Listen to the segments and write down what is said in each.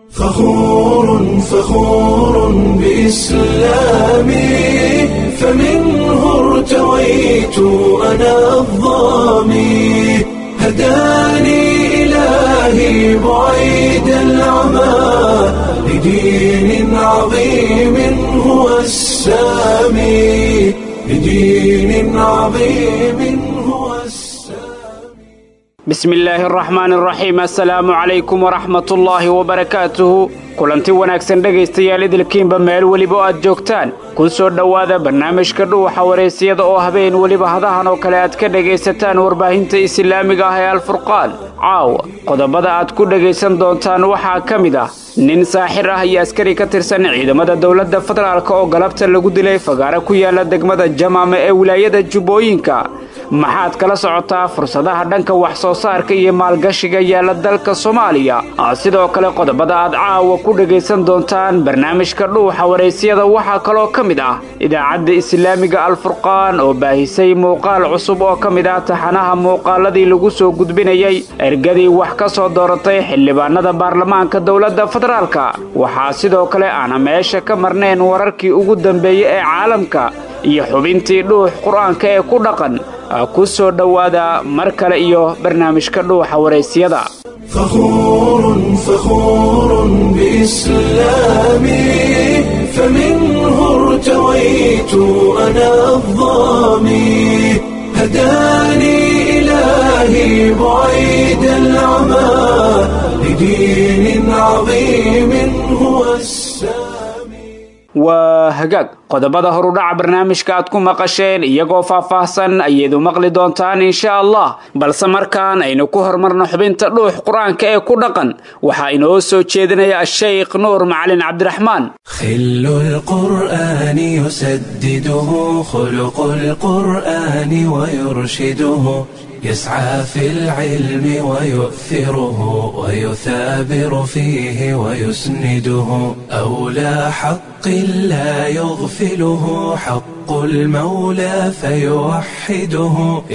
فخور فخور بإسلامي فمنه ارتويت أنا الظامي هداني إلهي بعيد العمى لدين عظيم هو السامي لدين عظيم هو السامي bismi illaahi araxmaan araxiim assalaamu calaykum waraxmatullaahi wabarakaatuhu kulanti wanaagsan dhegaystayaal idilkiinba meel weliba oo aad joogtaan ku soo dhowaada barnaamijka dhuuxa wareysiyada oo habeen weliba hadahan oo kale aad ka dhegaysataan warbaahinta islaamiga ah ee alfurqaan caawa qodobada aad ku dhegaysan doontaan waxaa ka mid ah nin saaxir ah iyo askari ka tirsan ciidamada dowladda federaalk oo galabta lagu dilay fagaare ku yaala degmada jamaama ee wilaayada jubbooyinka maxaad kala socotaa fursadaha dhanka wax soo saarka iyo maalgashiga yaala dalka soomaaliya sidoo kale qodobada aad caawa ku dhegaysan doontaan barnaamijka dhuuxa waraysyada waxaa kaloo ka mid ah idaacadda islaamiga alfurqaan oo baahisay muuqaal cusub oo ka mid ah taxanaha muuqaaladii lagu soo gudbinayay ergadii wax ka soo dooratay xildhibaanada baarlamaanka dowladda federaalka waxaa sidoo kale aana meesha ka marnayn wararkii ugu dambeeyey ee caalamka iyo xubintii dhuux qur-aanka ee ku dhaqan ku soo dhowaada mar kale iyo barnaamijka dhuuxa waraysyada فخور فخور بإسلامي فمنه ارتويت أنا الظامي هداني إلهي بعيد العمى لدين عظيم هو السامي waa hagaag qodobada horudhaca barnaamijka aad ku maqasheen iyagoo faahfaahsan ayaedu maqli doontaan insha allah balse markaan aynu ku horumarno xubinta dhuux qur-aanka ee ku dhaqan waxaa inoo soo jeedinaya ashaykh nuur macalin cabdiraxmaan خل القرآن يسدده خلق القرآن ويرشده يسعى في العلم ويؤثره ويثابر فيه ويسنده أولى حق لا يغفله حق المولى فيوحده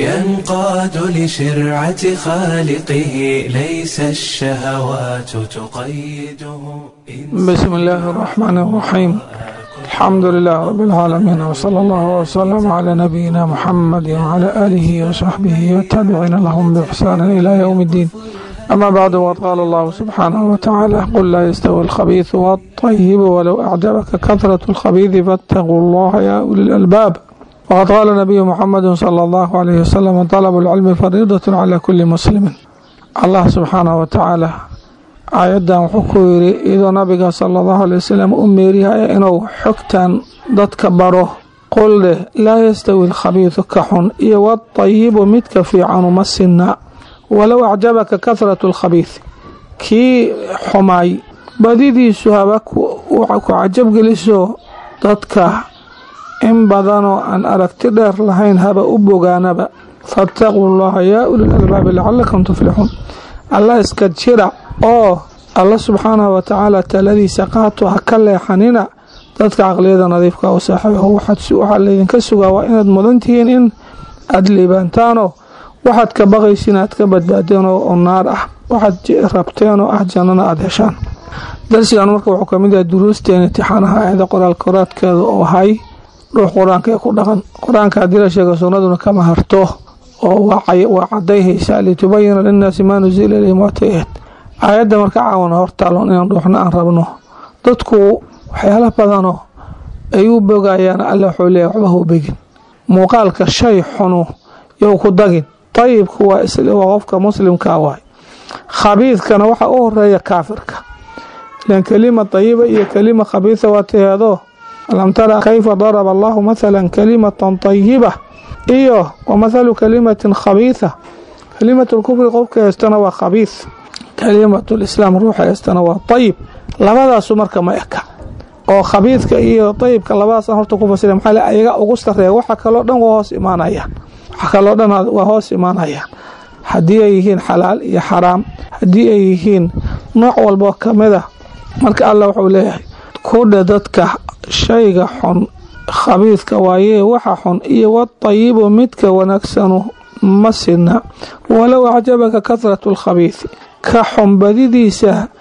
ينقاد لشرعة خالقه ليس الشهوات تقيده بسم الله الرحمن الرحيم الحمد لله رب العالمين وصلى الله وسلم على نبينا محمد وعلى آله وصحبه والتابعين لهم بإحسان إلى يوم الدين أما بعد وقد قال الله سبحانه وتعالى قل لا يستوي الخبيث والطيب ولو أعجبك كثرة الخبيث فاتقوا الله يا أولي الألباب وقد قال النبي محمد صلى الله عليه وسلم طلب العلم فريضة على كل مسلم الله سبحانه وتعالى aayaddan wuxuu ku yidhi iyadoo nabiga sala allahu alay wasalam u meeriyaya inuu xogtan dadka baro qul dheh laa yastawi alkhabiidu ka xun iyo waatayibu midka fiicanu ma sinna walow acjabaka kahratu alkhabiid kii xumaay badidiisu haba ku cajabgeliso dadka in badanoo aan aragti dheer lahayn haba u bogaanaba faataquu llaha yaa ulil albaabi lacalakum tuflixuun alla iska jira oo alla subxaanahu watacaala taladiisa qaato ha ka leexanina dadka caqliyada nadiifka u saaxiibaho waxaa laydinka sugaa waa inaad mudan tihiin in aada liibaantaanoo waxaad ka baqaysiin aad ka badbaadeen oo naar ah waxaad rabteen oo ah jannana aada heshaan darsigan marka wuxuu kamid yahay duruusteen intixaanaha aayada qoraal koraadkeeda oo ahay dhuux qur-aanka ee ku dhaqan qur-aanka haddii la sheega sunnaduna kama harto oo waa cadayhaysaa litubayina linnaasi maa nusila ilayhim waatayahed aayadda marka caawana hortaaloon inaan dhuuxno aan rabno dadku waxyaala badanoo ay u bogayaan alle wuxuu leeyahy waxba hau begin muuqaalka shay xunu yow ku dagin dayibku waa qofka muslimkaa waay khabiidkana waxaa u horeeya kaafirka ilan kelima dayiba iyo kelima khabiida waa taheedoo alam tara kayfa daraba allahu mathala kalimatan dayiba iyo wa mathalu kalimatin khabiida kalimatlkufri qofka heystana waa khabiid kalimatlislaam ruuxa heystana waa dayib labadaasu marka ma eka oo khabiidka iyo dayibka labadaasaan horta ku fasira maxaa le ayaga ugu sareeya waxa kaloo dhan waa hoos imaanayaan waxa kaloo dhan waa hoos imaanayaan haddii ay yihiin xalaal iyo xaraam haddii ay yihiin nooc walbo kamida marka allah wuxuu leeyahay kudha dadka shayga xun khabiidka waayee waxa xun iyo wadayibu midka wanaagsanu ma sidna walow acjabaka kahratu alkhabiidi ka xunbadidiisa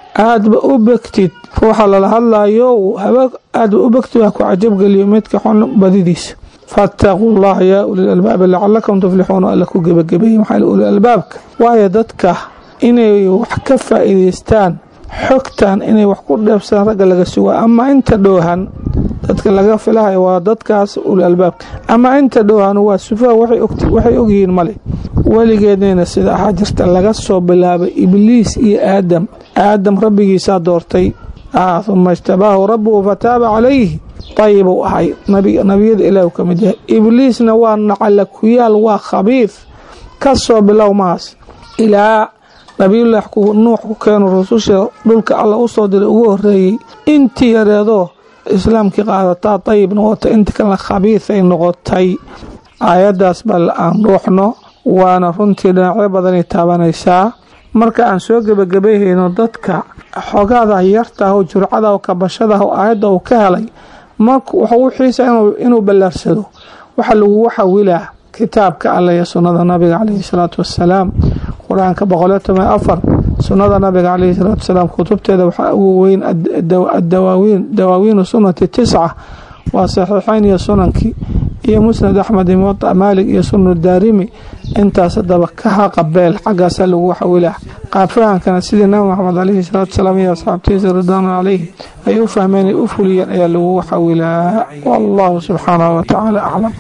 aadba u begtid ruuxa lala hadlayo aadba u begtid waa ku cajabgeliyo midka xun badidiisa faataquu llaha yaa ulil albaabi lacalakum tuflixuun alla ku gebagabeeye maxaa ulil albaabka waayo dadka inay wax ka faa'iidaystaan xogtan inay wax ku dheebsadaan ragga laga sugaa ama inta dhowhan dadka laga filahayo waa dadkaas ulil albaabka ama inta dhowhan waa sufaha waxay ogyihiin male weligeednayna sida ahaa jirta laga soo bilaabay ibliis iyo aadam aadam rabbigiisaa doortay uma ijtabaahu rabbuhu fataaba calayhi ayibuu ahay nabiyada ilaah ka mid yahay ibliisna waa nacala kuyaal waa khabiif ka soo bilow maas ilaa nabiyullaah nuux ku keeno rususha dhulka alla u soo diray ugu horeeyey intii yareedoo islaamkii qaadataa ayibna wata inta kalena khabiifay noqotay aayaddaas bal aan ruuxno waana runtii dhinacyo badanay taabanaysaa marka aan soo gebagabayhayno dadka xogaada yartaah oo jurcada oo kabashadaah oo aayadda uu ka helay marka wuxuu u xiisa inuu ballaarsado waxa lagugu xawilaa kitaabka alle iyo sunnada nabiga caleyhi salaatu wassalaam qur-aanka boqoliyo toban afar sunnada nabiga caleyhi salaatu wasalaam kutubteeda waxaa ugu weyn adawaawiin dawaawiinu sunnati tisca waa saxiixeyn iyo sunankii iyo musnad axmed iyo muwadac maalig iyo sunu daarimi intaas hadaba ka haqabeel xaggaasaa lagu xawilaa qaabfahankana sidii nabi maxamed caleyhi salaatu wasalaam iyo asxaabtiisa ridwaanu caleyhi ay u fahmeen ay u fuliyeen ayaa lagu xawilaa wallahu subxaanahu watacaala aclam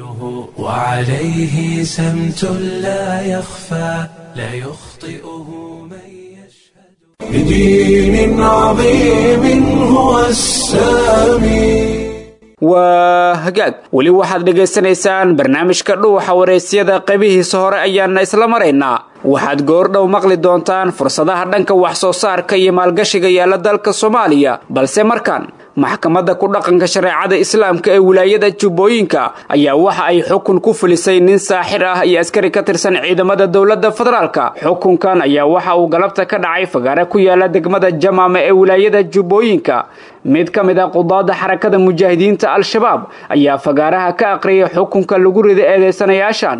وعليه سمت لا يخفى لا يخطئه من يشهد بدين عظيم هو السامي waa hagaag weli waxaad dhegaysanaysaan barnaamijka dhuuxa waraysyada qaybihiisa hore ayaana isla maraynaa waxaad goordhow maqli doontaan fursadaha dhanka wax soo saarka iyo maalgashiga yaala dalka soomaaliya balse markaan maxkamadda ku dhaqanka shareecada islaamka ee wilaayada jubbooyinka ayaa waxa ay xukun ku fulisay nin saaxir ah iyo askari ka tirsan ciidamada dowladda federaalka xukunkan ayaa waxa uu galabta ka dhacay fagaare ku yaala degmada jamaama ee wilaayada jubbooyinka mid ka mid ah qudaada xarakada mujaahidiinta al-shabaab ayaa fagaaraha ka aqriyay xukunka lagu rida eedeysanayaashan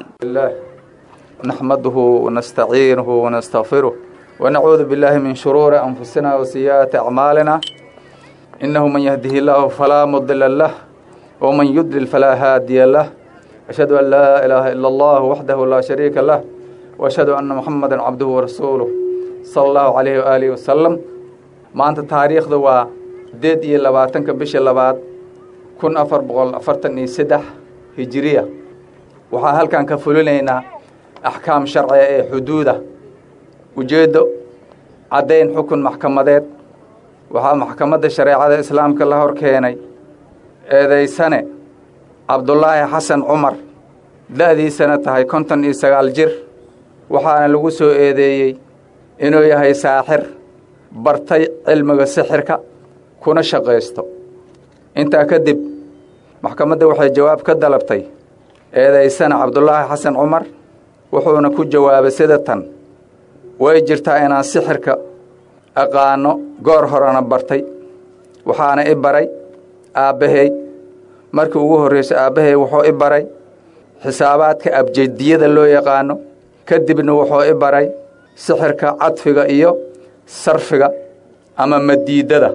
نحمده ونستعينه ونستغفره ونعوذ بالله من شرور أنفسنا وسيئات أعمالنا إنه من يهده الله فلا مضل له ومن يضلل فلا هادي له أشهد أن لا إله إلا الله وحده لا شريك له وأشهد أن محمدا عبده ورسوله صلى الله عليه وآله وسلم ما أنت تاريخ ذو ديد إيه لباتنك بش لبات كن أفر بغل أفرتني سدح هجرية وحا هل كان كفلولينا axkaam sharciga ee xuduuda ujeeddo caddayn xukun maxkamadeed waxaa maxkamadda shareecada islaamka la hor keenay eedaysane cabdulaahi xasan cumar da'diisana tahay konton iyo sagaal jir waxaana lagu soo eedeeyey inuu yahay saaxir bartay cilmiga sixirka kuna shaqaysto intaa kadib maxkamadda waxay jawaab ka dalabtay eedaysane cabdulaahi xasan cumar wuxuuna ku jawaabay sida tan way jirtaa inaan sixirka aqaano goor horena bartay waxaana i baray aabbahay markii ugu horraysay aabbahay wuxuu i baray xisaabaadka abjediyada loo yaqaano kadibna wuxuu i baray sixirka cadfiga iyo sarfiga ama madiidada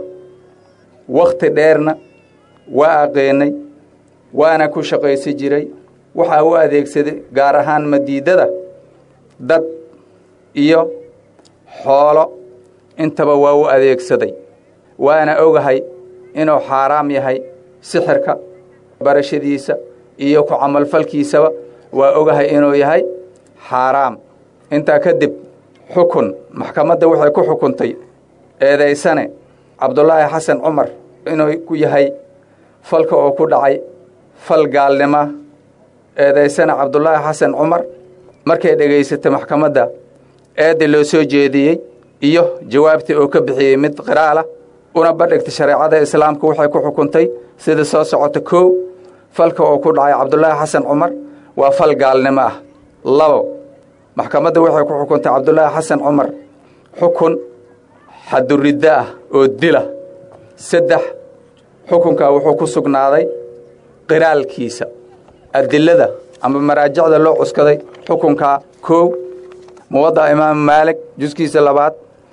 wakhti dheerna waa aqeenay waana ku shaqaysi jiray waxaa u adeegsaday gaar ahaan madiidada dad iyo xoolo intaba waa u adeegsaday waana ogahay inuu xaaraam yahay sixirka barashadiisa iyo ku camalfalkiisaba waa ogahay inuu yahay xaaraam intaa kadib xukun maxkamadda waxay ku xukuntay eedaysane cabdulaahi xasan cumar inuu ku yahay falka oo ku dhacay fal gaalnima eedaysana cabdulaahi xasan cumar markay dhegaysatay maxkamadda eedda loo soo jeediyey iyo jawaabtii oo ka bixiyey mid qiraalah una bandhigtay shareecada islaamka waxay ku xukuntay sida soo socota kow falka oo ku dhacay cabdulaahi xasan cumar waa fal gaalnimo ah labo maxkamadda waxay ku xukuntay cabdulaahi xasan cumar xukun xaduriddo ah oo dila saddex xukunkaa wuxuu ku sugnaaday qiraalkiisa adilada ama maraajicda loo cuskaday xukunkaa koow muwaddaca imaamu maalik juskiisa labaad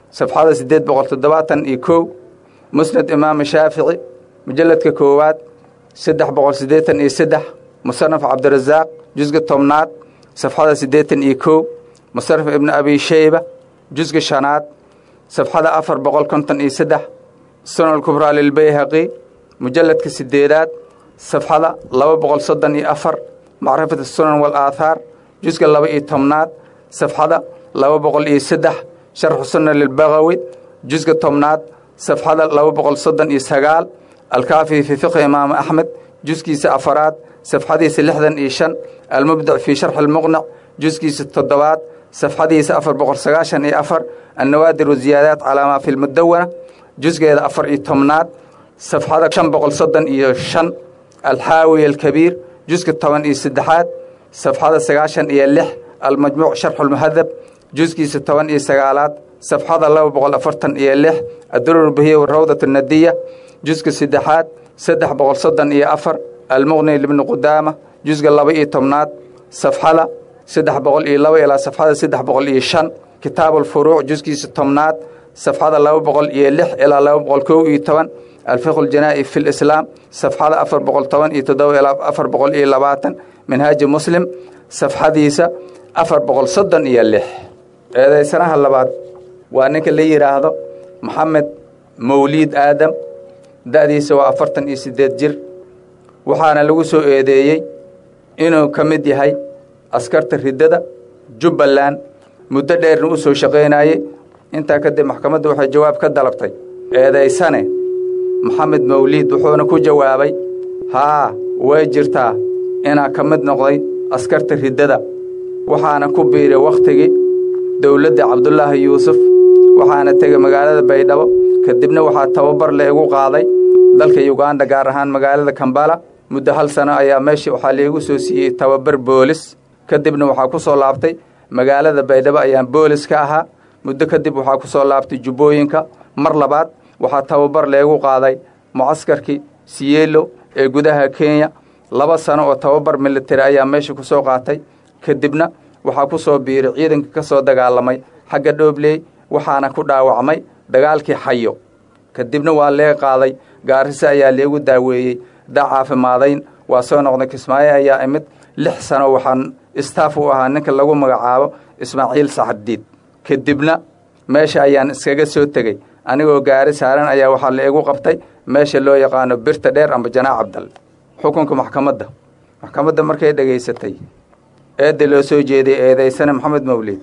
safxada siddeed boqol toddobaatan iyo kow musnad imaam shaafici mujalladka koowaad saddex boqol siddeetan iyo saddex musanaf cabdirasaaq jusga tobnaad safxada siddeetan iyo kow musanaf ibnu abi sheyba jusga shanaad safxada afar boqol konton iyo saddex sunan kubraa lilbayhaqi mujalladka sideedaad safxada laba boqol soddon iyo afar macrifat sunan walaathaar jusga laba iyo tobnaad safxada laba boqol iyo saddex sharxu sunna lilbagawi jusga tobnaad safxada laba boqol soddon iyo sagaal alkaafi fii fiqhi imaam axmed juskiisa afaraad safxadiisa lixdan iyo shan almubdic fii sharxi lmuqnac juskiisa toddobaad safxadiisa afar boqol sagaashan iyo afar annawaadir waziyaadaat calaa maa fi lmudawana jusgeeda afar iyo tobnaad safxada shan boqol soddon iyo shan alxaawiy alkabiir juska toban iyo saddexaad safxada sagaashan iyo lix almajmuuc sharxulmuhadab juskiisa toban iyo sagaalaad safxada laba boqol afartan iyo lix adurur bahiya rawdat nadiya juska saddexaad saddex boqol soddon iyo afar almuqni libni qudaama jusga laba iyo tobnaad safxada saddex boqol iyo laba ilaa safxada saddex boqol iyo shan kitaabuulfuruuc juskiisa tobnaad safxada laba boqol iyo lix ilaa laba boqol kow iyo toban alfiqhu ljanaa'i fi lislaam safxada afar boqol toban iyo toddoba ilaa afar boqol iyo labaatan minhaaji muslim safxadiisa afar boqol soddon iyo lix eedaysanaha labaad waa ninka la yidhaahdo maxamed mawliid aadam da'diisa waa afartan iyo siddeed jir waxaana lagu soo eedeeyey inuu ka mid yahay askarta riddada jubbaland muddo dheerna u soo shaqaynayey intaa kadib maxkamaddu waxay jawaab ka dalabtay eedaysane maxamed mawliid wuxuuna ku jawaabay haa way jirtaa inaa ka mid noqday askarta riddada waxaana ku biiray wakhtigii dowladda cabdulaahi yuusuf waxaana tegay magaalada baydhabo kadibna waxaa tababar la igu qaaday dalka yuganda gaar ahaan magaalada kambala muddo hal sano ayaa meeshii waxaa liigu soo siiyey tababar boolis kadibna waxaa ku soo laabtay magaalada baydhabo ayaan boolis ka ahaa muddo kadib waxaa ku soo laabtay jubbooyinka mar labaad waxaa tababar leegu qaaday mucaskarkii siyeelo ee gudaha kenya laba sano oo tababar militari ayaa meesha ku soo qaatay kadibna waxaa ku soo biiray ciidanka ka soo dagaalamay xagga dhoobley waxaana ku dhaawacmay dagaalkii xayo kadibna waa lee qaaday gaarrise ayaa leegu daaweeyey daa caafimaadayn waa soo noqday kismaayo ayaa imid lix sano waxaan istaaf u ahaa ninka lagu magacaabo ismaaciil saxadiid kadibna meesha ayaan iskaga soo tegey anigoo gaari saaran ayaa waxaa la igu qabtay meesha loo yaqaano birta dheer amba janaac cabdal xukunka maxkamadda maxkamadda markay dhegaysatay eedda loo soo jeeday eedaysane maxamed mawlid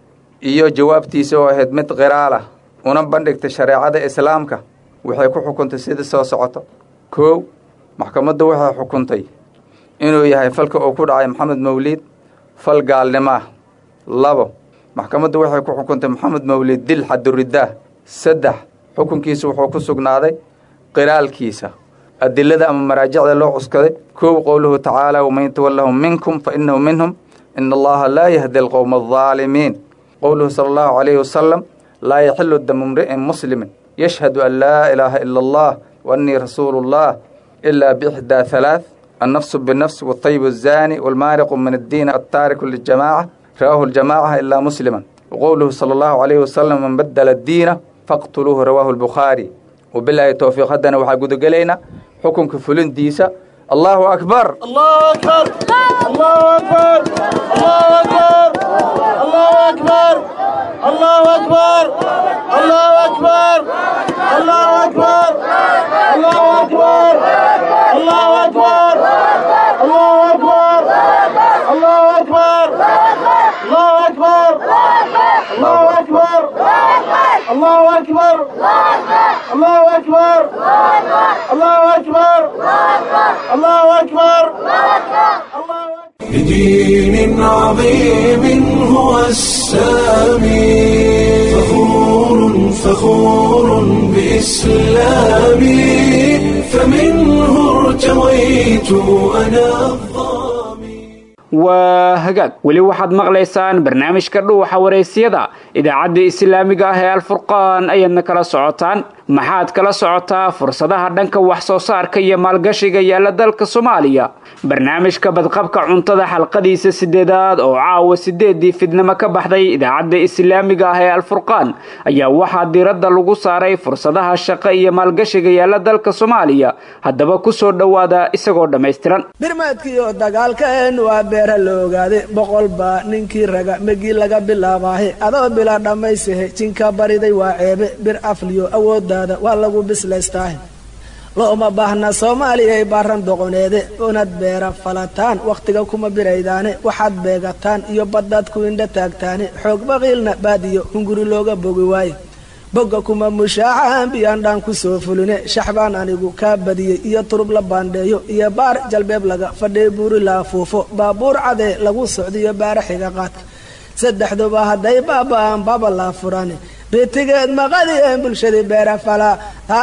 iyo jawaabtiisa oo ahayd mid qiraalah una bandhigtay shareecada islaamka waxay ku xukuntay sida soo socoto koow maxkamaddu waxay xukuntay inuu yahay falka uu ku dhacay maxamed mawliid fal gaalnimaah labo maxkamaddu waxay ku xukuntay maxamed mawliid dil xaduridaah saddex xukunkiisa wuxuu ku sugnaaday qiraalkiisa adilada ama maraajicda loo cuskaday koow qowluhu tacaala waman yatawallahum minkum fa innahu minhum ina allaha laa yahdi alqowma aldaalimiin qowluhu sala allahu calayhi wasalam laa yaxilu damu imri'in muslimin yashhadu an laa ilaaha ila allah wa annii rasuulu llah ilaa biixdaa halaath annafsu binafs watayibu azaani walmaariqu min addiin altaariku liljamaaca rawaahu ljamaaca ilaa musliman waqowluhu sala allahu calayhi wasalam man badala addiina faqtuluuhu rawaahu albukhaari wabilaahi towfiiq haddana waxaa gudagelaynaa xukunka fulindiisa allahu akbar الله أكبر الله أكبر الله أكبر الله أكبر الله أكبر الله أكبر الله أكبر الله أكبر الله أكبر الله أكبر الله أكبر الله أكبر الله أكبر الله أكبر الله أكبر الله أكبر الله أكبر بدين عظيم هو السامي فخور فخور بإسلامي فمنه ارتويت أنا الظامي waa hagaag weli waxaad maqlaysaan barnaamijka dhuuxa waraysyada idaacadda islaamiga ah ee alfurqaan ayaadna kala socotaan maxaad kala socotaa fursadaha dhanka wax soo saarka iyo maalgashiga yaalla dalka soomaaliya barnaamijka badqabka cuntada xalqadiisa sideedaad oo caawa sideedii fidnimo ka baxday idaacadda islaamiga ah ee alfurqaan ayaa waxaa diiradda lagu saaray fursadaha shaqo iyo maalgashiga yaalla dalka soomaaliya haddaba kusoo dhowaada isagoo dhammaystiran birmaadkiiyo dagaalkeen waa beera la ogaaday boqol baa ninkii raga megii laga bilaabaahe adoo bila dhammaysahe jinka bariday waa ceebe bir afliyo awooddaada waa lagu bislaystaahe looma baahna soomaaliyay baaran doqoneede unad beera falataan wakhtiga kuma biraydaane waxaad beegataan iyo baddaad ku indha taagtaane xoog baqiilna baadiyo hunguri looga bogi waaye bogga kuma mushaaxaan biyaandhaan ku soo fuline shaxbaan anigu kaa badiyey iyo turub la baandheeyo iyo baar jalbeeb laga fadhay buuri la afuufo baabuur cadee lagu socdiyo baara xiga qaadka saddexduba hadday baaba'aan baaba laa furane bitigeed maqadiyeen bulshadii beera falaa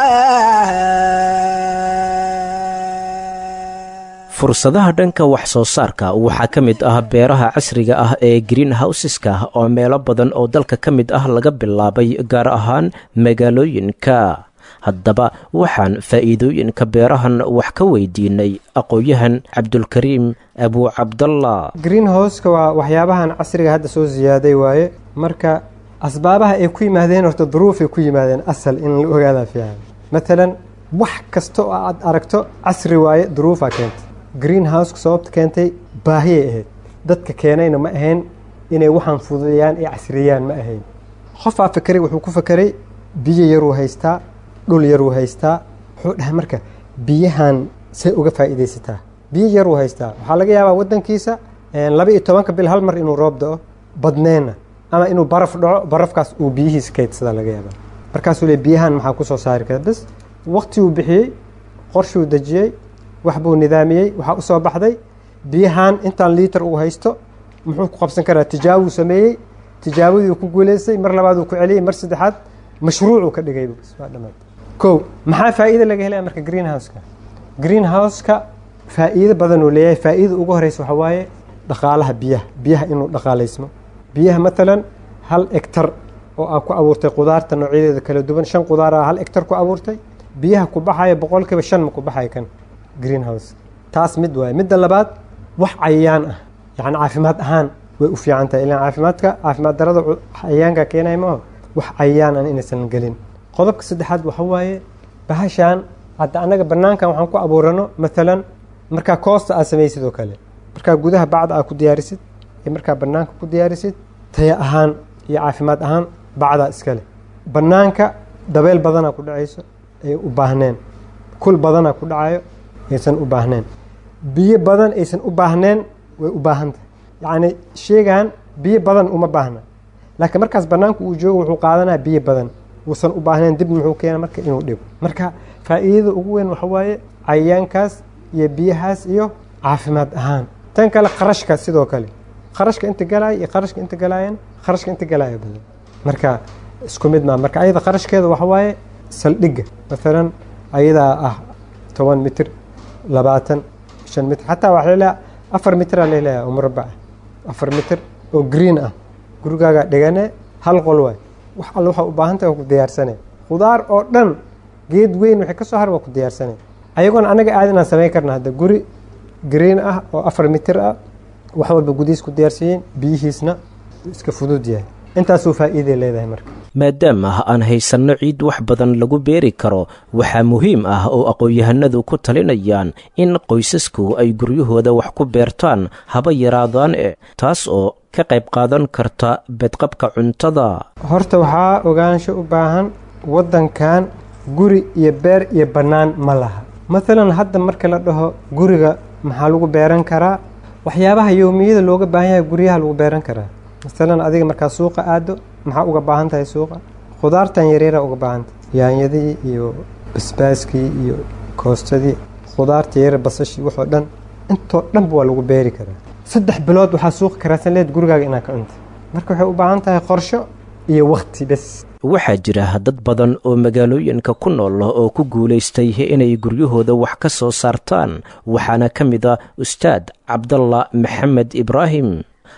fursadaha dhanka wax soo saarka waxaa ka mid ah beeraha casriga ah ee green houseska oo meelo badan oo dalka ka mid ah laga bilaabay gaar ahaan magaalooyinka haddaba waxaan faa'iidooyinka beerahan wax ka weydiinay aqoon-yahan cabdulkariim abuu cabdalla green houseka waa waxyaabahan casriga hadda soo siyaaday waaye marka asbaabaha ay ku yimaadeen horta duruufay ku yimaadeen asal in la ogaadaa fiican matalan wax kasta oo aad aragto casri waaye duruufaa keentay green houseka sababta keentay baahiyay ahayd dadka keenayna ma ahayn inay waxaan fududeeyaan ee casriyaan ma ahayn qofaa fakeray wuxuu ku fakeray biyo yaruu haystaa dhul yaruu haystaa wuxuu dhahay marka biyahan say uga faa'iidaysataa biyo yaruu haystaa waxaa laga yaabaa waddankiisa laba iyo tobanka bil hal mar inuu roob da'o badneenna ama inuu baraf dhaco barafkaas uu biyihiisa kaydsadaa laga yaabaa markaasuu le biyahan maxaa ku soo saari kara bas waktiguu bixiyey qorshuu dejiyey wax buu nidaamiyey waxaa u soo baxday biyahan intaan liiter uu haysto muxuu ku qabsan karaa tijaabuu sameeyey tijaabadii ku guulaystay mar labaad uu ku celiyey mar saddexaad mashruucuu ka dhigay waa dhamaad kow maxaa faa'iida laga helaya marka green houseka green houseka faa'iido badan uu leeyahay faa'iida ugu horeysa waxaa waaye dhaqaalaha biyaha biyaha inuu dhaqaalaysmo biyaha matalan hal egtar oo aa ku abuurtay qudaarta noocyadeeda kala duwan shan qudaara hal egtar ku abuurtay biyaha ku baxaya boqolkiiba shan ma ku baxaya kan green house taas mid waaye midda labaad wax cayayaan ah yacni caafimaad ahaan way u fiican tahay ilaan caafimaadka caafimaad darada cayayaanka keenaya maaho wax cayayaan an inaysan gelin qodobka saddexaad waxa waaye bahashaan hadda annaga bannaankan waxaan ku abuurano matalan markaa koosta aad samaysid oo kale markaa gudaha bacda aad ku diyaarisid iyo markaa bannaanka ku diyaarisid taya ahaan iyo caafimaad ahaan bacdaa iskale bannaanka dabeyl badanaa ku dhacayso ay u baahneen kul badanaa ku dhacayo aysan u baahneen biyo badan aysan u baahneen way u baahan tahay yacni sheegan biyo badan uma baahna laakiin markaas bannaanku uu joogo wuxuu qaadanaya biyo badan uusan u baahneen dib muxuu keena marka inuu dhigo marka faa'iidada ugu weyn waxa waaye cayayaankaas iyo biyahaas iyo caafimaad ahaan tan kale qarashka sidoo kale qarashka inta galaya iyo qarashka inta galaayan qarashka inta galaya badan marka isku mid maa marka ayada qarashkeeda waxa waaye saldhigga maalan ayadaa ah toban mitir labaatan shan mitir xataa waxaa laleeyaha afar mitir aa laleeyaha oo murabac ah afar mitir oo green ah gurigaaga dhigane hal qol waay wax alle waxaa u baahan tahay waa ku diyaarsane khudaar oo dhan geed weyn waxay ka soo har waa ku diyaarsane ayagoona annaga aad inaan samayn karna hadda guri green ah oo afar mitir ah wax walba gudihiis ku diyaarsiiyeen biyihiisna iska fudud yahay intaasuu faa'iiday leedahay marka maadaama aan haysanno ciid wax badan lagu beeri karo waxaa muhiim ah oo aqoon-yahanadu ku talinayaan in qoysasku ay guryahooda wax ku beertaan haba yaraadaan e taas oo ka qayb qaadan karta bedqabka cuntada horta waxaa ogaansho u baahan waddankan guri iyo beer iyo bannaan ma laha maalan hadda marka la dhaho guriga maxaa lagu beeran karaa waxyaabaha yowmiyada looga baahan yahay guryaha lagu beeran karaa masalan adiga markaa suuqa aado maxaa uga baahan tahay suuqa khudaartan yaryara uga baahantahay yaanyadii iyo basbaaskii iyo koostadii khudaarta yaryar basashii waxoo dhan intoo dhanba waa lagu beeri karaa saddex bilood waxaa suuqa karaadsan leed gurigaaga inaa ka cunta marka waxay u baahan tahay qorsho iyo wakti bes waxaa jira dad badan oo magaalooyinka ku nool oo ku guulaystay inay guryahooda wax ka soo saartaan waxaana ka mid a ustaad cabdalla maxamed ibraahim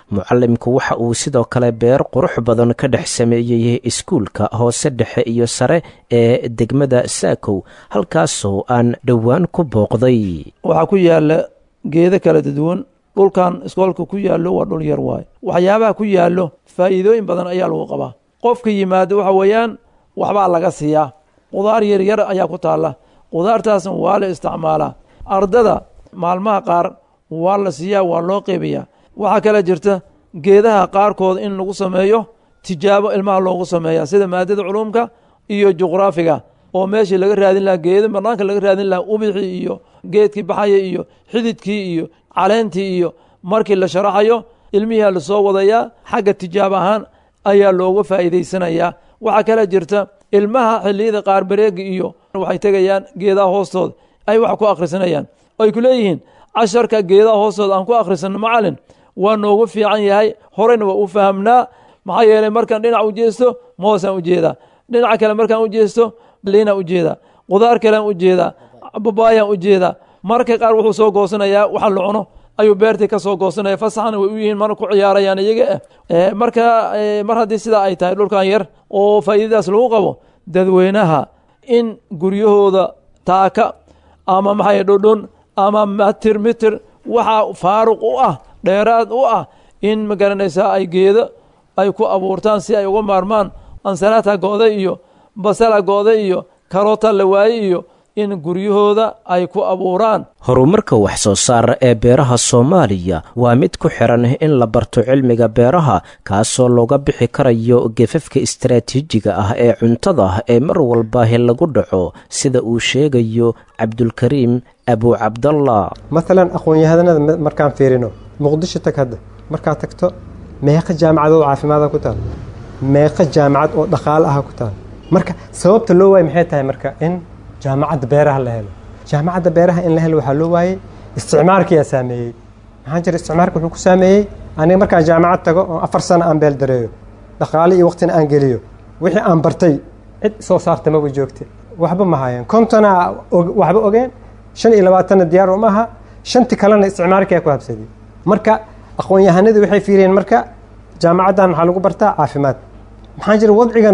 mucallimku waxa uu sidoo kale beer qurux badan ka dhex sameeyey iskuulka hoose dhexe iyo sare ee degmada saakow halkaasoo aan dhowaan ku booqday waxaa ku yaala geedo kala duwan dhulkan iskoolka ku yaallo waa dhul yar waaye waxyaabaha ku yaallo faa'iidooyin badan ayaa lagu qabaa qofka yimaado waxa weeyaan waxbaa laga siiyaa qudaar yaryar ayaa ku taalla qudaartaasna waa la isticmaalaa ardada maalmaha qaar waa la siiyaa waa loo qeybayaa waxaa kale jirta geedaha qaarkood in lagu sameeyo tijaabo ilmaha loogu sameeya sida maadada culuumka iyo juqraafiga oo meeshii laga raadin lahaa geeda banaanka laga raadin lahaa ubixii iyo geedkii baxaya iyo xididkii iyo caleentii iyo markii la sharaxayo ilmihiia lasoo wadayaa xagga tijaab ahaan ayaa looga faa'iidaysanayaa waxaa kale jirta ilmaha xilliyada qaar bareega iyo waxay tegayaan geedaha hoostooda ay wax ku akhrisanayaan ay ku leeyihiin casharka geedaha hoostooda aan ku akhrisano macalin waa noogu fiican yahay horeyna waa u fahamnaa maxaa yeelay markaan dhinac u jeesto moosaan u jeedaa dhinaca kale markaan u jeesto liinaan u jeedaa qudaar kalean u jeedaa babaayaan u jeedaa marka qaar wuxuu soo goosanayaa waxa la cuno ayuu beertii ka soo goosanaya fasaxna way u yihiin mana ku ciyaarayaan iyaga ah marka mar haddii sidaa ay tahay dhulkan yar oo faa'iidadaas lagu qabo dadweynaha in guryahooda taaka ama maxay dhodhon ama mitir mitir waxaa faaruq u ah dheeraad u ah in ma garanaysaa ay geedo ay ku abuurtaan si ay uga maarmaan ansalaata go'da iyo basala go'da iyo karoota la waaye iyo in guryahooda ay ku abuuraan horumarka wax soo saar ee beeraha soomaaliya waa mid ku xiran in la barto cilmiga beeraha kaasoo looga bixi karayo gefafka istaraatiijiga ah ee cuntada ee mar walbaahi lagu dhaco sida uu sheegayo cabdulkariim abuucabdallah maalan aqoon-yahanada markaan fiirino muqdisho tag hadda markaad tagto meeqa jaamacadood caafimaada ku taal meeqa jaamacad oo dhaqaale aha ku taal marka sababta loo waayay maxay tahay marka in jaamacadda beeraha la helo jaamacadda beeraha in la helo waxaa loo waayey isticmaarkiyaa saameeyey maxaa jira isticmaarka wuxuu ku saameeyey aniga markaan jaamacad tago oo afar sano aan beel dareeyo dhaqaale iyo waqtina aan geliyo wixii aan bartay cid soo saarta maba joogte waxba ma haayeen kontona waxba ogeen shan iyo labaatanna diyaar uma aha shanti kalena isticmaarkiyaa ku habsaday marka aqoon-yahanadii waxay fiiriyeen marka jaamacaddan waxaa lagu bartaa caafimaad maxaa jira wadcigan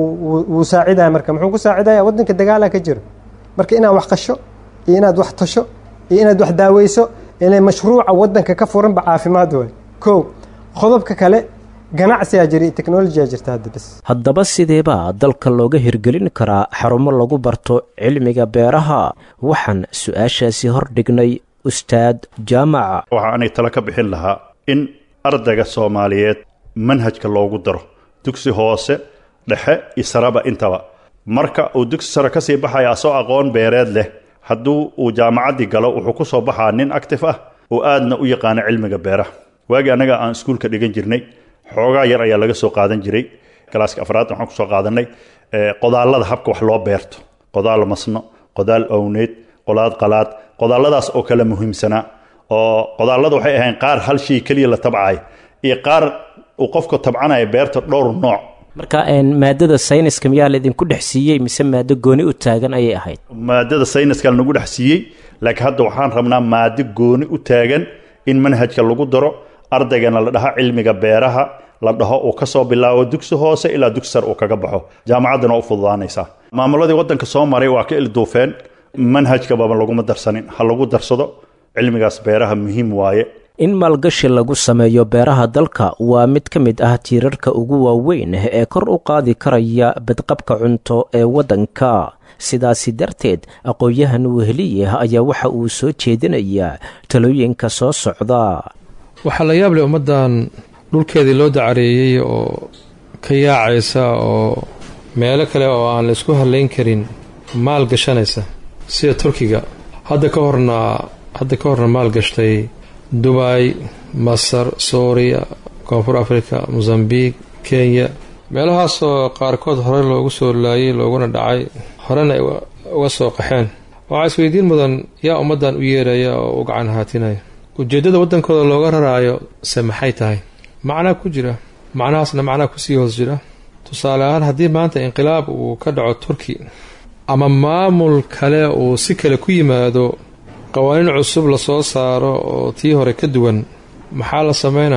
wuu saacidaya marka muxuu ku saacidaya waddanka dagaala ka jiro marka inaad wax qasho iyo inaad wax tasho iyo inaad wax daaweyso ila mashruuca waddanka ka furanba caafimaad waay kow qodobka kale ganacsiyaa jira iyo technolojiyaa jirta hadda bes haddaba sideebaa dalka looga hirgelin karaa xarumo lagu barto cilmiga beeraha waxaan su-aashaasi hordhignay ustaad jaamaca waxa aanay talo ka bixin lahaa in ardayga soomaaliyeed manhajka loogu daro dugsi hoose dhexe iyo saraba intaba marka uu dugsi sare ka sii baxaya asoo aqoon beereed leh hadduu uu jaamacaddii galo wuxuu ku soo baxaa nin actif ah oo aadna u yaqaano cilmiga beeraha waagii annaga aan iskuulka dhigan jirnay xoogaa yar ayaa laga soo qaadan jiray galaaska afraad waxaan kusoo qaadanay qodaallada habka wax loo beerto qodaal masno qodaal owneed qolaad qalaad qodaalladaas oo kale muhiimsanaa oo qodaallada waxay ahayn qaar hal shay keliya la tabcayo iyo qaar uu qofka tabcanaya beerta dhowr nooc marka maadada sayniska miyaa laidinku dhex siiyey mise maado gooni u taagan ayay ahayd maadada sayniska lanagu dhex siiyey laakiin hadda waxaan rabnaa maado gooni u taagan in manhajka lagu daro ardaygana la dhaha cilmiga beeraha la dhaho uu ka soo bilaabo dugsi hoose ilaa dugsi sare uu kaga baxo jaamacaddana u fududaanaysaa maamuladii waddanka soo maray waa ka ilduufeen manhajkababa laguma darsanin ha lagu darsado cilmigaas beeraha muhiim waaye in maalgashi lagu sameeyo beeraha dalka waa mid ka mid ah tiirarka ugu waaweyn ee kor u qaadi karaya badqabka cunto ee waddanka sidaasi darteed aqoon-yahan weheliye ayaa waxa uu soo jeedinayaa talooyinka soo socda waxaa la yaab leh ummaddan dhulkeedii loo dacareeyey oo ka yaacaysa oo meelo kale oo aan la isku hadlayn karin maal gashanaysa sida turkiga hadda ka horna hadda ka horna maal gashtay dubay masar suuriya koonfur africa mosambique kenya meelahaasoo qaarkood hore loogu soo laayay looguna dhacay horena ay uga soo qaxeen waxaa isweydiin mudan yaa ummaddan u yeeraya oo u gacan haatinaya ujeeddada waddankooda looga raraayo se maxay tahay macnaa ku jira macnahaasna macnaa kusii hoos jira tusaale ahaan haddii maanta inqilaab uu ka dhaco turki ama maamul kale uu si kale ku yimaado qawaaniin cusub lasoo saaro oo tii hore ka duwan maxaa la sameynaa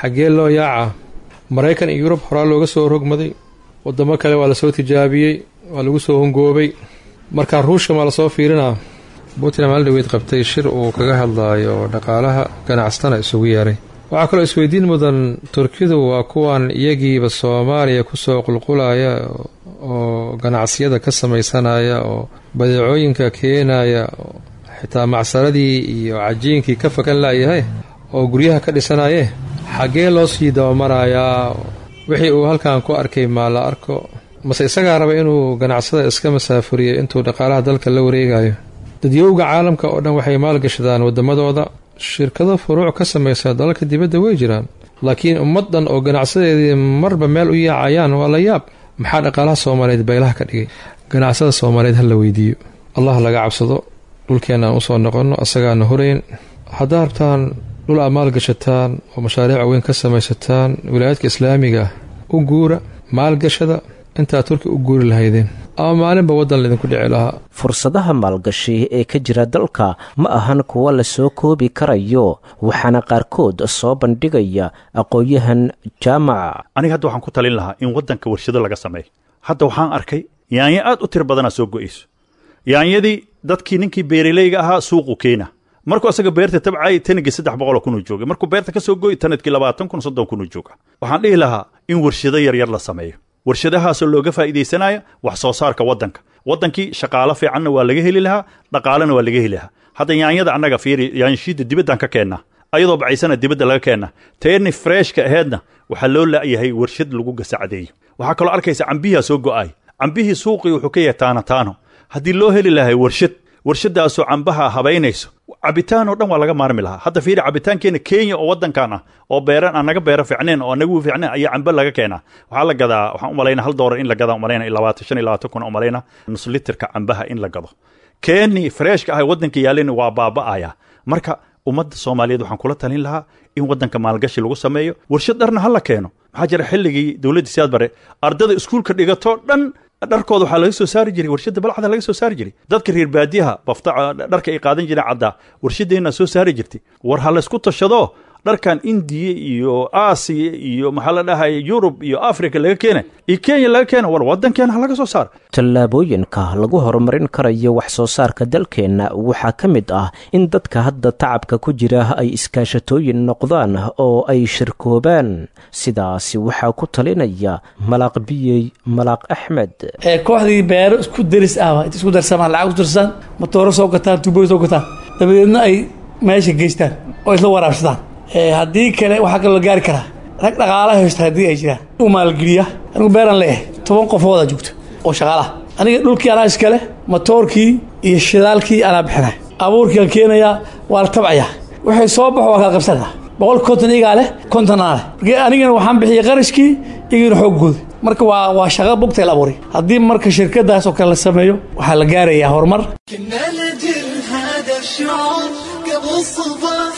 xaggee loo yaacaa maraykan iyo yurub horaa looga soo rogmaday wadamo kale waa lasoo tijaabiyey waa lagu soo hongoobay markaa ruushka maa lasoo fiirinaa puntland maalin dhaweyd qabtay shir uu kaga hadlaayo dhaqaalaha ganacsatana isugu yeeray waxaa kaloo isweydiin mudan turkidu waa kuwan iyagiiba soomaaliya kusoo qulqulaya oo ganacsiyada ka samaysanaya oo badeecooyinka keenaya oo xitaa macsaradii iyo cajiinkii ka fakan laayahay oo guryaha ka dhisanaye xaggee loo sii dabamarayaa wixii uu halkan ku arkay maa la arko mase isagaa raba inuu ganacsada iska masaafuriyo intuu dhaqaalaha dalka la wareegayo dadyowga caalamka oo dhan waxay maalgashadaan waddamadooda shirkado furuuc ka samaysa dalalka dibadda way jiraan laakiin ummad dhan oo ganacsadeedii marba meel u yaacayaan waa la yaab maxaa dhaqaalaha soomaaliyeed baylaha ka dhigay ganacsada soomaaliyeed ha la weydiiyo allah laga cabsado dhulkeenna aan usoo noqonno asagaana horeyn haddaa rabtaan dhul aad maalgashataan oo mashaariic weyn ka samaysataan wilaayadka islaamiga ah u guura maalgashada intaa turki u guuri lahaydeen ama maalinba waddan laydinku dhici lahaa fursadaha maalgashi ee ka jira dalka ma ahan kuwa lasoo koobi karayo waxaana qaarkood soo bandhigaya aqoon-yahan jaamaca aniga hadda waxaan ku talin lahaa in waddanka warshado laga sameeyo hadda waxaan arkay yaanyo aad u tiro badanaa soo go'ayso yaanyadii dadkii ninkii beeraleyga ahaa suuqu keena markuu asaga beerta tabcay tanigii saddex boqoloo kunuu joogay markuu beerta ka soo goy tanadkii labaatan kun soddon kunuu jooga waxaan dhihi lahaa in warshado yaryar la sameeyo warshadahaasoo looga faa'iidaysanaya wax soo saarka waddanka waddankii shaqaalo fiicanna waa laga heli lahaa dhaqaalena waa laga heli lahaa hadda yaanyada annaga fiiri yaanyashiidda dibaddaan ka keennaa ayadoo bacaysana dibadda laga keennaa teeni freshka aheedna waxaa loo la'yahay warshad lagu gasacdeeyo waxaa kaloo arkaysa cambihiaa soo go'ay cambihii suuqii wuxuu ka yahay taano taano haddii loo heli lahay warshad warshadaasoo cambaha habaynayso cabitaan oo dhan waa laga maarmi lahaa hadda fiiri cabitaankeenna kenya oo waddankan ah oo beeran aan naga beero fiicneen oo anagu fiicneen ayaa cambe laga keenaa waxaa la gadaa waxaan u malaynaa hal doolar in la gadaa umalayna labaatan shan iyo labaatan kun umalayna nus litirka cambaha in la gado keeni freshka ah waddanka yaalin waa baaba'aya marka ummadda soomaaliyeed waxaan kula talin lahaa in waddanka maalgashi lagu sameeyo warshad dharna ha la keeno maxaa jira xilligii dowladdii siyaad bare ardada iskuulka dhigato dhan dharkooda waxaa laga soo saari jiray warshadda balcada laga soo saari jiray dadka reer baadiyaha bafta dharka ay qaadan jireen caddaa warshadeenna soo saari jirtay war ha laysku tashado dharkan indiya iyo aasiya iyo maxaa la dhahaya yurub iyo africa laga keena iyo kenya laga keena war waddankeena ha laga soo saaro tallaabooyinka lagu horumarin karayo wax soo saarka dalkeenna waxaa ka mid ah in dadka hadda tacabka ku jira ay iskaashatooyin noqdaan oo ay shirkoobaan sidaasi waxaa ku talinaya malaaq biyey malaaq axmed kooxdii beero isku deris ah int isku darsamaan lacag isku darsaan matooro soo gataan tuubooyin soo gataan dabadeedna ay meesha geystaan oo isla waraabsadaan haddii kale waxaa kaloo la gaari karaa rag dhaqaala haysta haddii ay jiraan u maalgeliya anigu beeran leeyahay toban qofoodaa joogto oo shaqaalaha aniga dhulkii anaa iskale matoorkii iyo shidaalkii anaa bixinay abuurkii aan keenayaa waa la tabcayaa waxay soo baxo waa kala qabsanaa boqol konton igaa leh konton anaa leh marka anigana waxaan bixiyey qarashkii iyagana xooggooda marka waa waa shaqo bugtay la abuuray haddii marka shirkadaas oo kale la sameeyo waxaa la gaarayaa horumar كنا لجل هذا الشعور قبل الصباح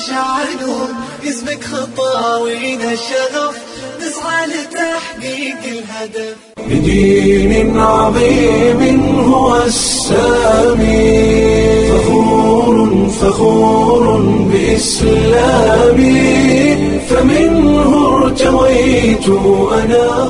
نشعلون اسمك خطاوينا الشغف نسعى لتحقيق الهدف بدين عظيم هو السامي فخور فخور بإسلامي فمنه ارتويت أنا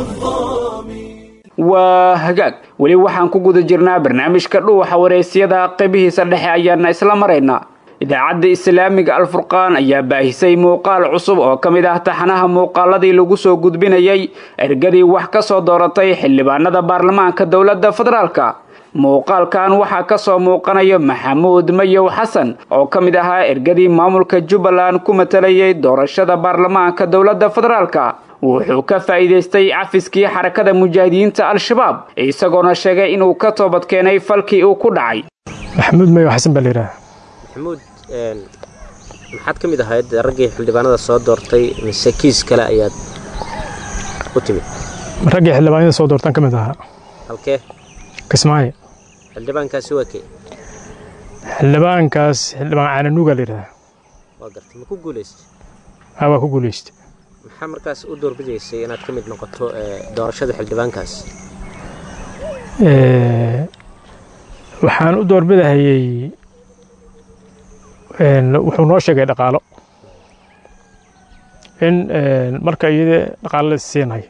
waa hagaag weli waxaan ku guda jirnaa barnaamijka dhuuxa waraysyada qeybihiisa dhexe ayaana isla maraynaa idaacadda islaamiga alfurqaan ayaa baahisay muuqaal cusub oo ka mid ah taxanaha muuqaaladii lagu soo gudbinayay ergadii wax ka soo dooratay xildhibaanada baarlamaanka dowladda federaalka muuqaalkan waxaa ka soo muuqanaya maxamuud mayow xasan oo ka mid ahaa ergadii maamulka jubbaland ku matalayay doorashada baarlamaanka dowladda federaalka wuxuu ka faa'iidaystay cafiskii xarakada mujaahidiinta al-shabaab isagoona sheegay inuu ka toobad keenay falkii uu ku dhacay maxamuud mayow xasan baa layidhaha maxamuud maxaad ka mid ahayd raggii xildhibaanada soo doortay mise kiis kale ayaad u timid raggii xildhibaanada soo doortaan ka mid ahaa halkee kismaayo xildhibaankaasi waa kee xildhibaankaas xildhibaan caananuuga layidhaha waa gartay ma ku guulaystay haa waa ku guulaystay maxaa markaas u doorbidaysay inaad ka mid noqoto doorashada xildhibaankaas waxaan u doorbidahayey wuxuu noo sheegay dhaqaalo in marka iyada dhaqaale la siinayo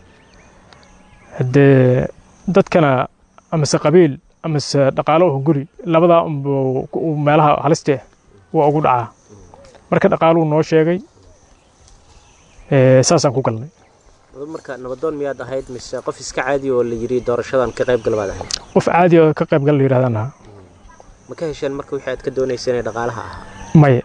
haddee dadkana amase qabiil amase dhaqaalo oo guri labadaa unbu meelaha haliste waa ugu dhacaa marka dhaqaaluu noo sheegay saasaan ku galnay marka nabadoon miyaad ahayd mise qof iska caadi oo la yiri doorashadan ka qayb gal baad ahayd qof caadi oo ka qayb gal la yidhahdaan ahaa ma ka hesheen marka wixii aad ka doonayseen ee dhaqaalaha ahaa maya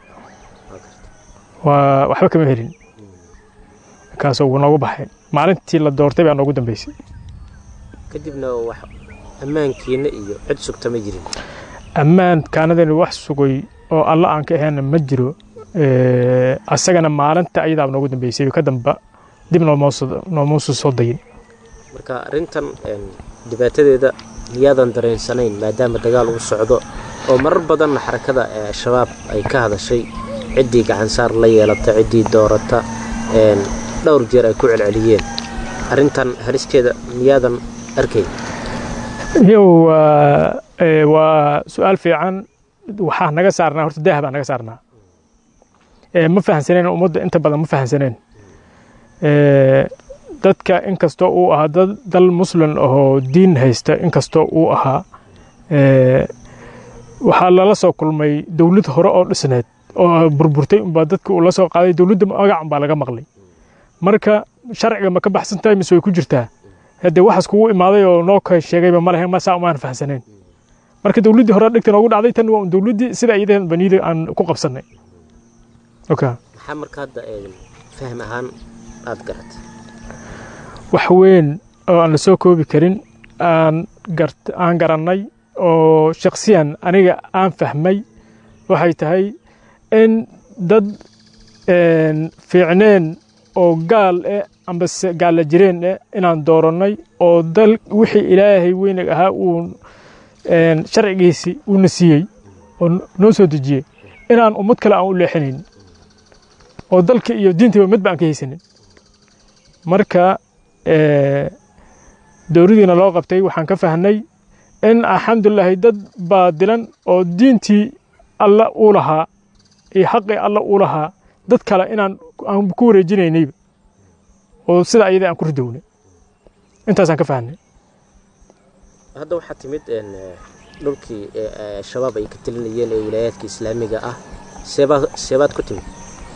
waa waxba kama helin kaasoo wuu noogu baxay maalintii la doortay baa noogu dambeysay kadibna wax ammaankiina iyo cid sugta ma jirin ammaan kaanadani wax sugay oo alla aan ka ahayna ma jiro asagana maalinta ayadaaba noogu dambeysay ka damba dib noomuusu soo dayin marka arrintan dhibaatadeeda miyaadan dareensanayn maadaama dagaal uu socdo oo marar badanna xarakada al-shabaab ay ka hadashay ciddii gacansaar la yeelata ciddii doorata dhowr jeer ay ku celceliyeen arrintan halisteeda miyaadan arkayn yow waa su-aal fiican waxaa naga saarnaa horta daah baa naga saarnaa ma fahamsaneen ummadda inta badan ma fahamsaneen dadka inkastoo uu ahaa dad dal muslim ahoo diin haysta inkastoo uu ahaa waxaa lala soo kulmay dowlad hore oo dhisneed oo burburtay unbaa dadka uu la soo qaaday dowladda magac unbaa laga maqlay marka sharciga ma ka baxsan tahay mise way ku jirtaa haddee waxaas kugu imaaday oo noo ka sheegayba ma lahayn masaa umaan fahamsaneen marka dowladdii hore dhigta noogu dhacday tan waa dowladdii sida iyadeen baniida aan ku qabsannay maxaa marka hadda fahm ahaan aad garatay wax weyn oo aan la soo koobi karin aan aan garannay oo shakhsiyan aniga aan fahmay waxay tahay in dad fiicneen oo gaal eh ambase gaalla jireen eh inaan doorannay oo dal wixii ilaahay weynag ahaa uu sharcigiisii uuna siiyey oo noo soo dejiyey inaan ummad kale aan u leexinayn oo dalka iyo diintaba mid ba aan ka haysanin marka dowladiina loo qabtay waxaan ka fahnay in alxamdulilaahi dad baadilan oo diintii alla uu lahaa iyo xaqii alla uu lahaa dad kale inaan aan ku wareejinaynayba oo sida ayada aan ku ridownay intaasaan ka fahnay hadda waxaa timid dhulkii shabaab ay ka telinayeen ee wilaayaadka islaamiga ah seebaad seebaad ku timid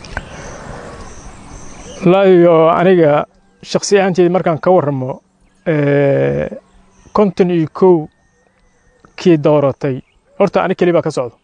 laayo aniga shaksi ahaanteeda markaan ka warramo konton iyo kow kii dooratay horta ani keli baa ka socdo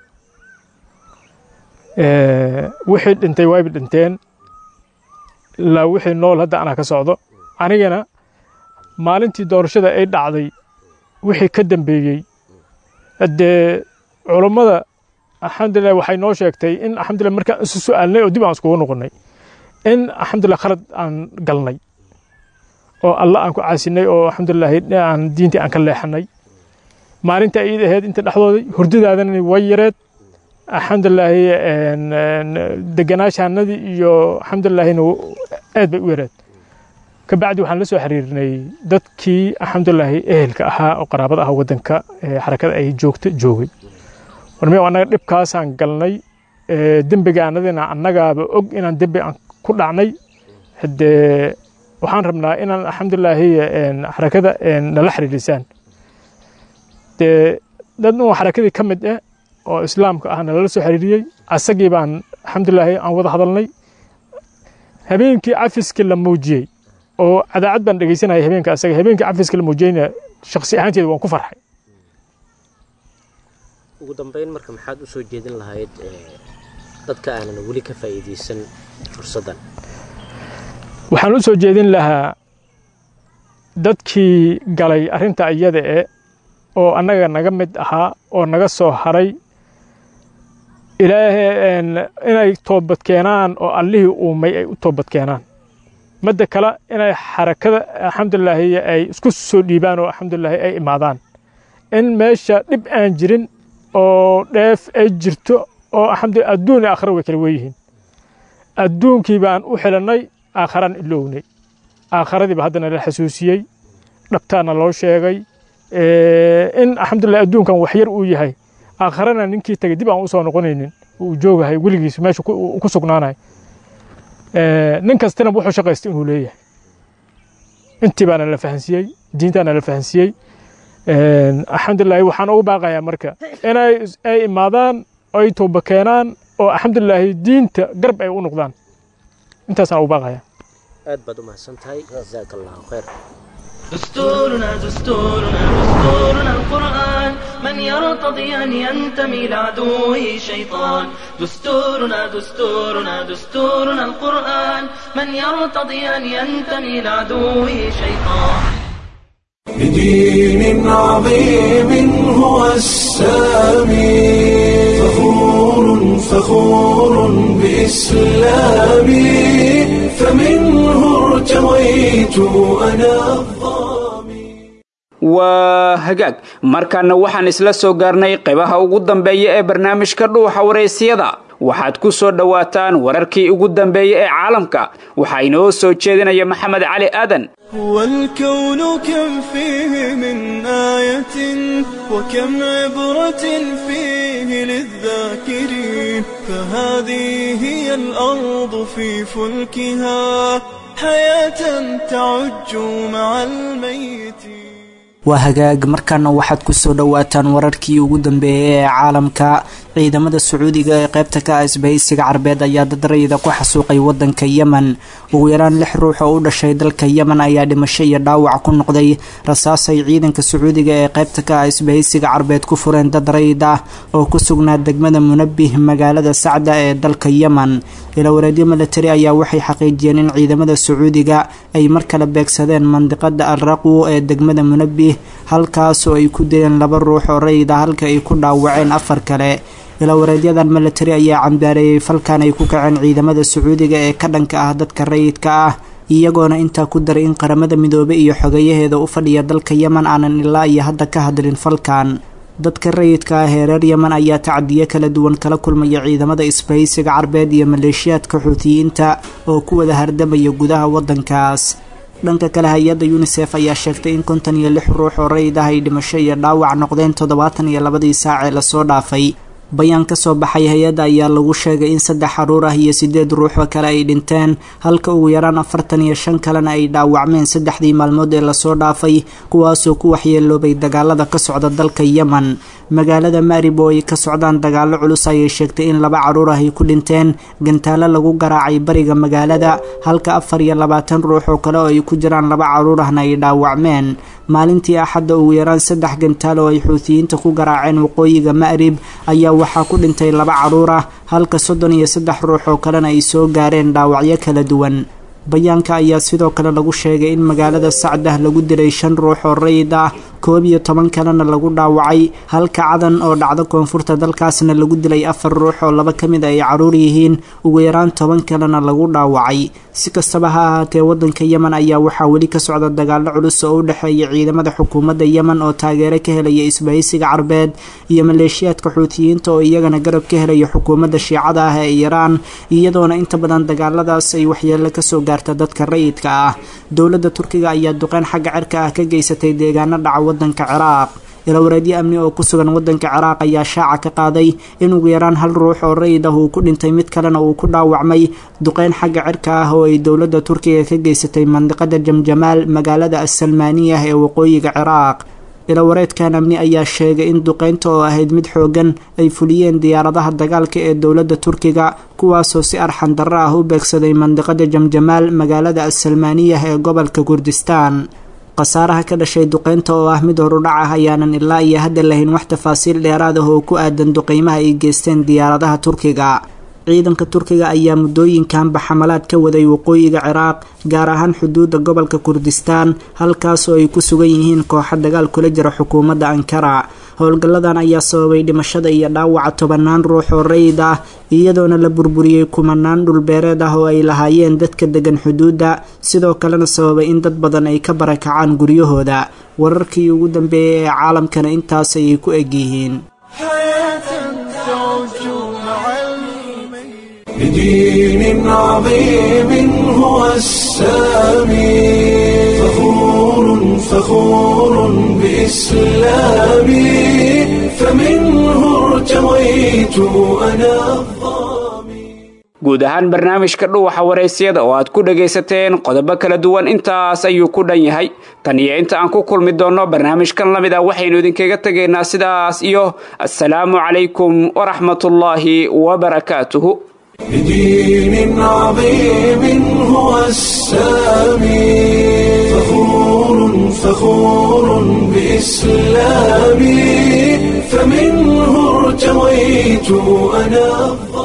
wixii dhintay wayba dhinteen ilaa wixii nool hadda anaa ka socdo anigana maalintii doorashada ay dhacday wixii ka dambeeyey haddee culummada alxamdulilah waxay noo sheegtay in alxamdulilah markaan isu su'aalnay oo dib aan iskugu noqonnay in alxamdulilah khalad aan galnay oo alla aan ku caasinay oo alxamdulilah aan diintii aan ka leexanay maalinta ayada ahayd inta dhexdooday hurdadaadana way yareed alxamdulilaahi deganaashaanadii iyo alxamdulilahina aad bay u yareed kabacdi waxaan la soo xiriirnay dadkii alxamdulilaahi ehelka ahaa oo qaraabada ah waddanka xarakada ay joogta joogay warmi annaga dhibkaasaan galnay dembigaanadina annagaaba og inaan dembi aan ku dhacnay haddee waxaan rabnaa inaan alxamdulilaahi xarakada nala xiriirisaan dee dad un xarakadii ka mid ah oo islaamka ah nalala soo xiriiriyey asagii baan alxamdulilaahi aan wada hadalnay habeenkii cafiskii la muujiyey oo cadaacad baan dhegeysanaya habeenka asaga habeenkii cafiskii la muujiyeyna shaksi ahaanteeda waan ku farxay ugu dambeyn marka maxaad u soo jeedin lahayd dadka aanan weli ka faa'iidaysan fursaddan waxaan u soo jeedin lahaa dadkii galay arrinta iyada e oo annaga naga mid ahaa oo naga soo haray ilaahay inay toobad keenaan oo allihii uumay ay u toobad keenaan midda kale inay xarakada alxamdulilaahi ay isku soo dhiibaan oo alxamdulilaahi ay imaadaan in meesha dhib aan jirin oo dheef ay jirto oo alxamdulillah adduun iyo aakhira way kala weeyihiin adduunkii baan u xilannay aakharaan ilownay aakharadiiba haddana la xasuusiyey dhabtaana loo sheegay in alxamdulillah adduunkan waxyar uu yahay aakharana ninkii tagay dib aan u soo noqonaynin uu joogahay weligiis meesha ku sugnaanahay nin kastina wuxuu shaqaysta inuu leeyahay intii baana la fahansiiyey diintaana la fahansiiyey alxamdulilahi waxaan ugu baaqayaa marka inay ay imaadaan ay tooba keenaan oo alxamdulilaahi diinta garb ay u noqdaan intaasaan ugu baaqayaa aad baad u mahadsan tahay jazaaka allahu khayr دستورنا دستورنا دستورنا القرآن من يرتضي أن ينتمي لعدوه شيطان دستورنا دستورنا دستورنا القرآن من يرتضي أن ينتمي لعدوه شيطان بدين عظيم هو السامي فخور فخور بإسلامي فمنه ارتويت أنا waa hagaag markaana waxaan isla soo gaarnay qaybaha ugu dambeeya ee barnaamijka dhuuxa wareysiyada waxaad ku soo dhowaataan wararkii ugu dambeeya ee caalamka waxaa inoo soo jeedinaya maxamed cali aadan والكون كم فيه من آية وكم عبرة فيه للذاكرين فهذه هي الأرض في فلكها حياة تعج مع الميت waa hagaag markaana waxaad ku soo dhowaataan wararkii ugu dambeeyay ee caalamka ciidamada sacuudiga ee qaybta ka ah isbahaysiga carbeed ayaa dad rayida ku xasuuqay wadanka yemen ugu yaraan lix ruux oo u dhashay dalka yemen ayaa dhimasho iyo dhaawac ku noqday rasaas ay ciidanka sacuudiga ee qaybta ka ah isbahaysiga carbeed ku fureen dad rayid ah oo ku sugnaa degmada munabih magaalada sacda ee dalka yemen ilawareedyo milatari ayaa waxay xaqiijiyeen in ciidamada sacuudiga ay mar kale beegsadeen mandiqada alraqwo ee degmada munabih halkaas oo ay ku dileen laba ruux oo rayid ah halka ay ku dhaawaceen afar kale ilawareedyadan milatari ayaa cambaareeyey falkan ay ku kaceen ciidamada sacuudiga ee ka dhanka ah dadka rayidka ah iyagoona intaa ku daray in qaramada midoobe iyo xogeyaheeda u fadhiya dalka yemen aanan ilaa iyo hadda ka hadlin falkan dadka rayidka ah ee reer yemen ayaa tacadiyo kala duwan kala kulmaya ciidamada isbahaysiga carbeed iyo maleeshiyaadka xuutiyiinta oo ku wada hardamaya gudaha wadankaas dhanka kale hay-adda yunisef ayaa sheegtay in konton iyo lix ruux oo rayid ah ay dhimasho iyo dhaawac noqdeen toddobaatan iyo labadii saac ee lasoo dhaafay bayaan ka soo baxay hay-adda ayaa lagu sheegay in saddex xaruur ah iyo siddeed ruuxoo kale ay dhinteen halka ugu yaraan afartan iyo shan kalena ay dhaawacmeen saddexdii maalmood ee lasoo dhaafay kuwaasoo ku waxyeeloobay dagaalada ka socda dalka yemen magaalada maarib oo ay ka socdaan dagaallo culus ayay sheegtay in laba caruur ah ay ku dhinteen gantaalo lagu garaacay bariga magaalada halka afar iyo labaatan ruux oo kale oo ay ku jiraan laba caruur ahna ay dhaawacmeen maalintii axadda ugu yaraan saddex gantaal oo ay xuutiyiinta ku garaaceen waqooyiga ma'rib ayaa waxaa ku dhintay laba caruur ah halka soddon iyo saddex ruux oo kalena ay soo gaareen dhaawacyo kala duwan bayaanka ayaa sidoo kale lagu sheegay in magaalada sacdah lagu dilay shan ruux oo rayid ah koob iyo toban kalena lagu dhaawacay halka cadan oo dhacdo koonfurta dalkaasna lagu dilay afar ruux oo laba ka mid ay caruur yihiin ugu yaraan toban kalena lagu dhaawacay si kastaba ha ahaatee wadanka yemen ayaa waxaa weli ka socda dagaallo culus oo u dhexeeya ciidamada xukuumadda yemen oo taageero ka helaya isbahaysiga carbeed iyo maleeshiyaadka xuutiyiinta oo iyagana garab ka helaya xukuumadda shiicada ah ee iiraan iyadoona inta badan dagaaladaas ay waxyeelo kasoo gaarta dadka rayidka ah dowladda turkiga ayaa duqeyn xagga cirka ah ka geysatay deegaano dhaca wadanka ciraaq ilawareedyo amni oo ku sugan wadanka ciraaq ayaa shaaca ka qaaday in ugu yaraan hal ruux oo rayid ah uu ku dhintay mid kalena uu ku dhaawacmay duqeyn xagga cirka ah oo ay dowladda turkiga ka geysatay mandiqada jamjamaal magaalada assalmaaniyah ee waqooyiga ciraaq ilawareedkan amni ayaa sheegay in duqeynta oo ahayd mid xoogan ay fuliyeen diyaaradaha dagaalka ee dowladda turkiga kuwaasoo si arxan darro ah u beegsaday mandiqada jamjamaal magaalada assalmaaniyah ee gobolka kurdistaan khasaaraha ka dhashay duqeynta oo ah mid horudhac ah ayaanan ilaa iyo hadda lahayn wax tafaasiil dheeraad ah oo ku aadan duqeymaha ay geysteen diyaaradaha turkiga ciidanka turkiga ayaa muddooyinkanba xamalaad ka waday waqooyiga ciraaq gaar ahaan xuduudda gobolka kurdistaan halkaasoo ay ku sugan yihiin kooxo dagaal kula jira xukuumadda ankara howlgalladan ayaa sababay dhimashada iyo dhaawaca tobanaan ruux oo rayid ah iyadoona la burburiyey kumanaan dhulbeereed ah oo ay lahaayeen dadka degan xuduudda sidoo kalena sababay in dad badan ay ka barakacaan guryahooda wararkii ugu dambeeyay ee caalamkana intaas ayay ku egyihiin بدين عظيم هو السامي فخور فخور بإسلامي فمنه ارتويت أنا guud ahaan barnaamijka dhuwaxa waraysyada oo aad ku dhagaysateen qodobo kala duwan intaas ayuu ku dhan yahay tan iyo inta aan ku kulmi doonno barnaamijkan la mid ah waxaynu idinkaga tegaynaa sidaas iyo assalaamu calaykum waraxmatullaahi wabarakaatuhu بدين عظيم هو السامي فخور فخور بإسلامي فمنه ارتويت أنا